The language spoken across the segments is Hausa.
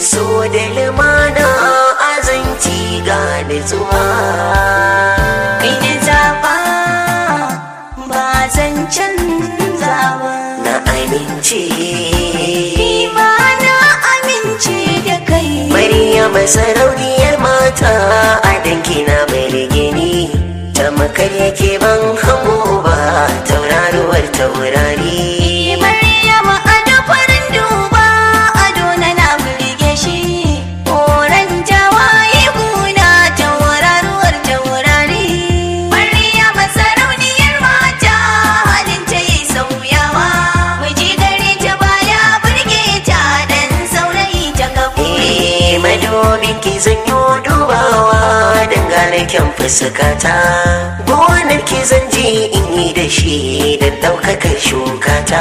so da lumana azanci ga nutsuwa kai na zaba ba zan canza ba na amince ni ma na amince da kai Maryam sarauniyar mata a danki na birgini ta makar yake ban hango ba tauraruwar taurari Maryam ado farin duba ado na na burge shi Horon jawaye guna tauraruwar taurari Maryam sarauniyar mata halin ta yi sauyawa Miji gare ta baya burge ta dan saurayi ta kaburi Eh, madobin ki zan yi dubawa dangane kyan fuskata gonar ki zan je in yi da shi don ɗaukakar shukata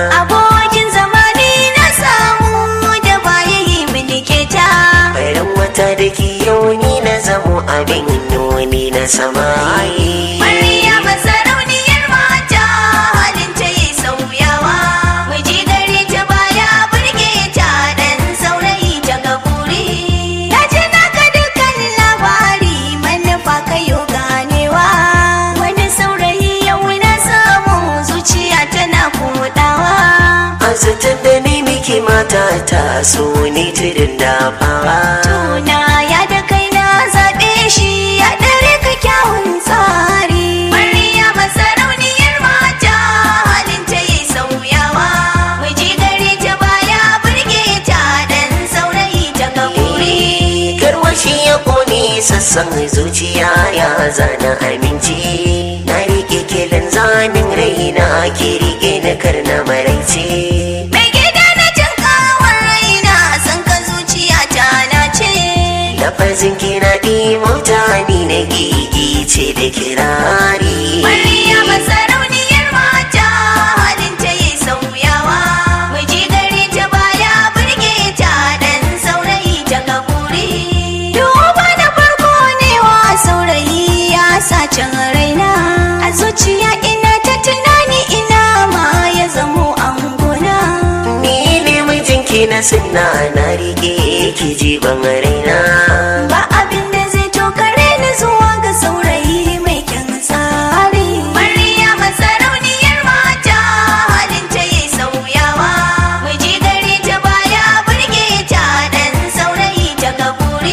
Abokin zamani na samu da baya yi milike ta bayan wata da ki yau ni na zamo abin nuni na samayi Maryam sarauniyar mata halin ta yi sauyawa Miji gare ta baya burge ta dan saurayi ta kaburi Na ji naka dukkan labari manufa kayo ganewa Wani saurayi yau na samu zuciya tana kodawa azatar da ni miki mata ta so ni tudun dafawa Tuna ya da kai na zaɓe shi ya dare ka kyawun tsari. Maryam sarauniyar mata halin ta yi sauyawa. Miji gare ta baya burge ta dan saurayi ta kaburi. Karwashi ya ƙone sassan zuciya ya zana aminci Na riƙe kilin zanin raina ki riƙe na karna maraice Mai gida na jin kawar raina san ka zuciya ta na ce. Lafazin kina ɗimauta ni na gigi ce da kirari Maryam sarauniyar mata halin ta yi sauyawa Miji gare ta baya burge ta dan saurayi ta kaburi Duba na farko ne wa saurayi ya sacin raina A zuciya ina ta tunani ina ma ya zamo angona Ni ne mijinki na sunna na riƙe ki jiban raina Ba abin da zai tokare ni zuwa ga saurayi mai kyan tsari. Maryam sarauniyar mata halin ta yi sauyawa. Miji gare ta baya burge ta dan saurayi ta kaburi.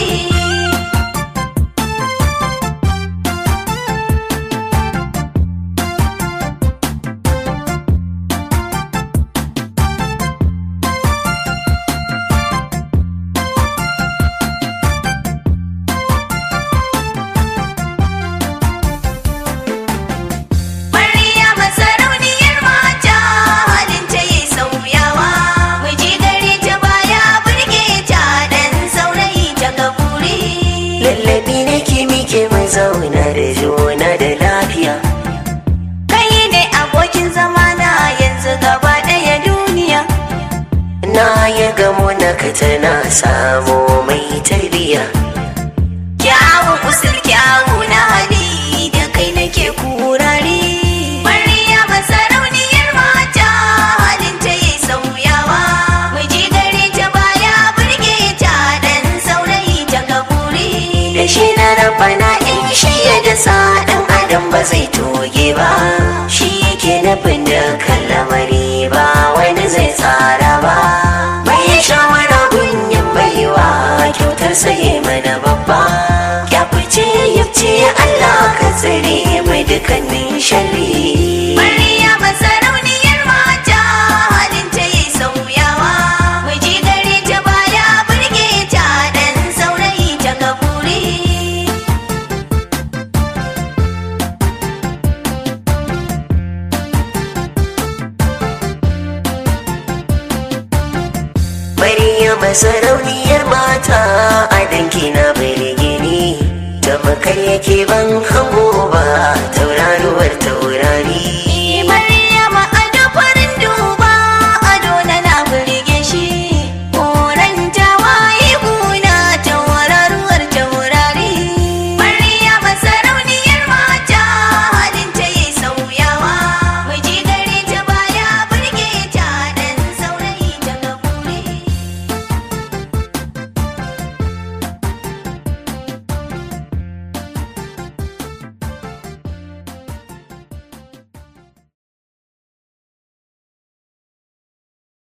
Maryam sarauniyar mata halin ta yi sauyawa. Miji gare ta baya burge ta dan saurayi ta kaburi. Lallabi nake mike mai zauna da juna da lafiya Kai ne abokin zamana yanzu gaba ɗaya duniya. Na ya gamo na ka tana samu mai tarbiya Kyawun usul kyawu na hali da kai nake kurari. Maryam sarauniyar mata halin ta yi sauyawa. Miji gare ta baya burge ta dan saurayi ta kaburi. Da shi na rabana in shi ya dasa ɗan adam ba zai toge ba Shi yake nufin da lamari ba wani zai tsara ba Bai shawara gunyin baiwa kyautar sai mana babba Ya fice ya ce Allah ka tsare mai dukkanin sharri Maryam sarauniyar mata halin ta yi sauyawa. Miji gare ta baya burge ta dan saurayi ta kaburi. Maryam sarauniyar mata a danki na birgini ta makar yake ban hango ba